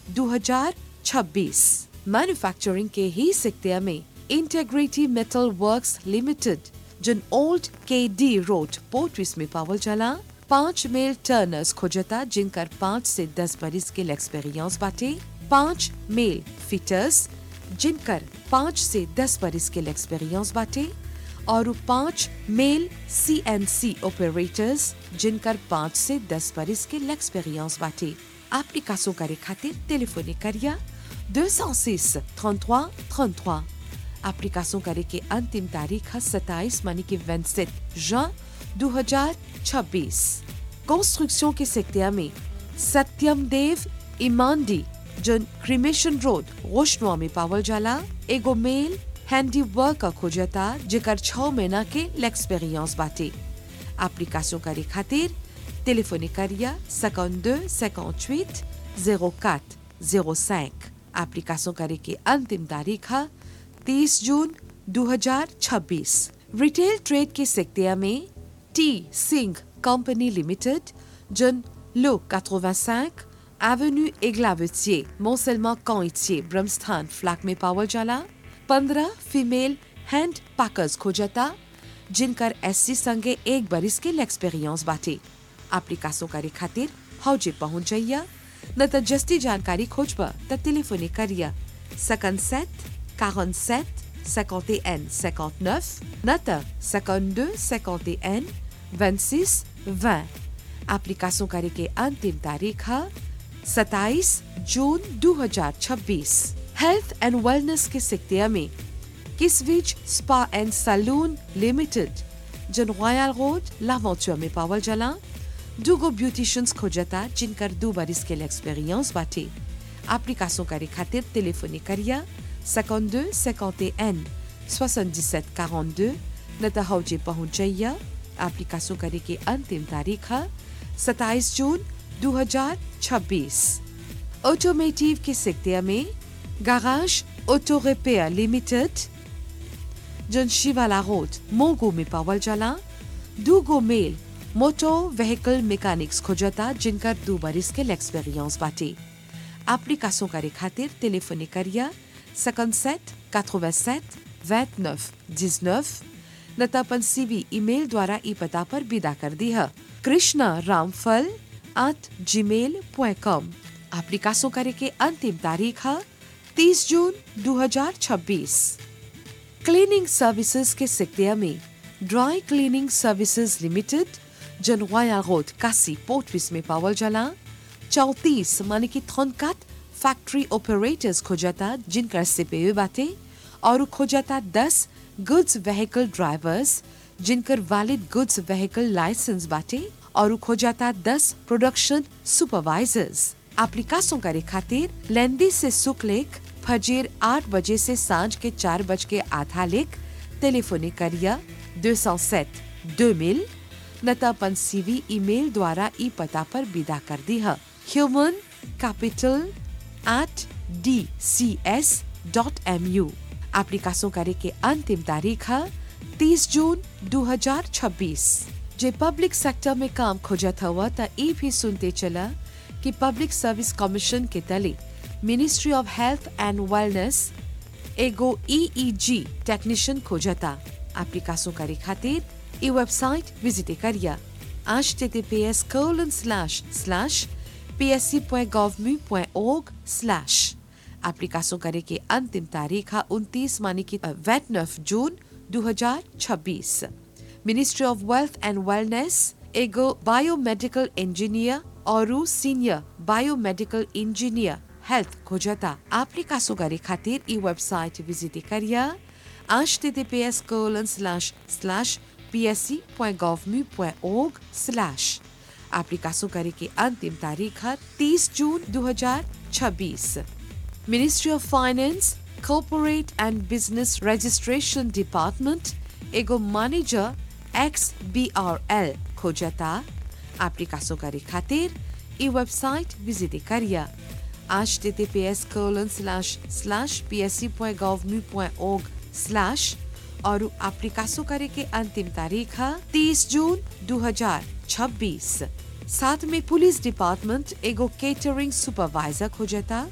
2026 manufacturing के ही सिक्तिया में इंटेग्रिटी मेटल वर्क्स लिमिटेड जन ओल्ड के डी रोड पोर्ट्रिस में पावल चला पांच मेल टर्नर्स खोजता जिनकर पाँच से दस बरिस के एक्सपीरियंस बाटे पांच मेल फिटर्स जिनकर पाँच से दस बरिस के एक्सपीरियंस बाटे और पांच मेल सी एन सी ऑपरेटर्स जिनकर पाँच से दस बरिस के एक्सपीरियंस बाटे एप्लीकेशन करे खातिर टेलीफोनिक करिया 206 33 33 एप्लीकेशन करे के अंतिम तारीख है 27 मानी की 27 जुin 2026 कंस्ट्रक्शन के सेक्टर में सत्यम देव इमांडी जन क्रिमेशन रोड रोशनुआ में पावल जाला एगो मेल हैंडी वर्क खोजता जेकर छह महीना के l'expérience बाटे एप्लीकेशन करे खातिर टेलीफोनिक करिया 52 58 04 05 एप्लीकेशन करे के अंतिम तारीख है 30 जून 2026 रिटेल ट्रेड के सेक्टर में टी सिंह कंपनी लिमिटेड जन लो 85 एवेन्यू Eglavetier, Mont-Seulement Canitier, ब्रह्मस्थान फ्लैग में पावल जाला पंद्रह फीमेल हैंड पैकर्स खोजता जिनकर एससी संगे एक बरिस के एक्सपीरियंस बाटे एप्लीकेशन करे खातिर हौजे पहुंच जाइया न त जस्ती जानकारी खोजबा त टेलीफोनिक करिया 57 47 51 59 न त 52 51 26 20 एप्लीकेशन करे के अंतिम तारीख है 27 जून 2026 हेल्थ एंड वेलनेस के सेक्टर में किसविच स्पा एंड सैलून लिमिटेड जन रॉयल रोड लावेंचर में पावल जला दुगो ब्यूटिशियंस खोजता जिनकर दो बरिस के एक्सपीरियंस बाटे एप्लीकेशन करे खातिर टेलीफोनिक करिया 52 51 77 42 न त हौजे पहुंच जाइया एप्लीकेशन करे के अंतिम तारीख है 27 जून 2026 ऑटोमेटिव के सेक्टर में गाराज ऑटो रिपेयर लिमिटेड जन शिवाला रोड मोगो में पावल जाला दूगो मेल मोटो व्हीकल मैकेनिक्स खोजता जिनकर दो बरिस के एक्सपीरियंस बाटे एप्लीकेशन करे खातिर टेलीफोनिक करिया 57 87 29 19 न त अपन सीवी ईमेल द्वारा ई पता पर विदा कर दी है कृष्णा रामफल एट जी मेल पॉइंट कॉम एप्लीकेशन करे के अंतिम तारीख है 30 जून 2026 क्लीनिंग सर्विसेज के सेक्टर में ड्राई क्लीनिंग सर्विसेज लिमिटेड जनवाया रोड कासी पोर्टविस में पावल जला चौतीस माने की थनकात फैक्ट्री ऑपरेटर्स खोजता जिनका सीपीयू बाटे और खोजता दस गुड्स व्हीकल ड्राइवर्स जिनकर वैलिड गुड्स व्हीकल लाइसेंस बाटे और खोजता दस प्रोडक्शन सुपरवाइजर्स एप्लीकेशन करे खातिर लेंदी से सुख लेख फजीर आठ बजे से सांझ के चार बज के आधा लेख टेलीफोनिक करिया 207 2000 न त अपन सीवी ईमेल द्वारा ई पता पर विदा कर दी है human capital at D C S dot M U application करे के अंतिम तारीख है 30 जून 2026 जे पब्लिक सेक्टर में काम खोजत हुआ त ई भी सुनते चला कि पब्लिक सर्विस कमीशन के तले ministry of health and wellness एगो ईईजी टेक्नीशियन खोजता एप्लीकेशन करे खातिर ई वेबसाइट विजिट करिया https colon slash slash psc.gov.org slash application करे के अंतिम तारीख है उनतीस मानी की वेट नफ जून 2026 ministry of wealth and wellness एगो बायोमेडिकल इंजीनियर और सीनियर बायोमेडिकल इंजीनियर हेल्थ खोजता एप्लीकेशन करे खातिर ई वेबसाइट विजिट करिया https colon slash slash psc.gov.org slash application करे के अंतिम तारीख है 30 जून 2026 ministry of finance corporate and business registration department एगो manager X B R L खोजता एप्लीकेशन करे खातिर ई वेबसाइट विजिट करिया https colon slash slash psc.gov.org slash और एप्लीकेशन करे के अंतिम तारीख है 30 जून 2026 साथ में पुलिस डिपार्टमेंट एगो केटरिंग सुपरवाइजर खोजता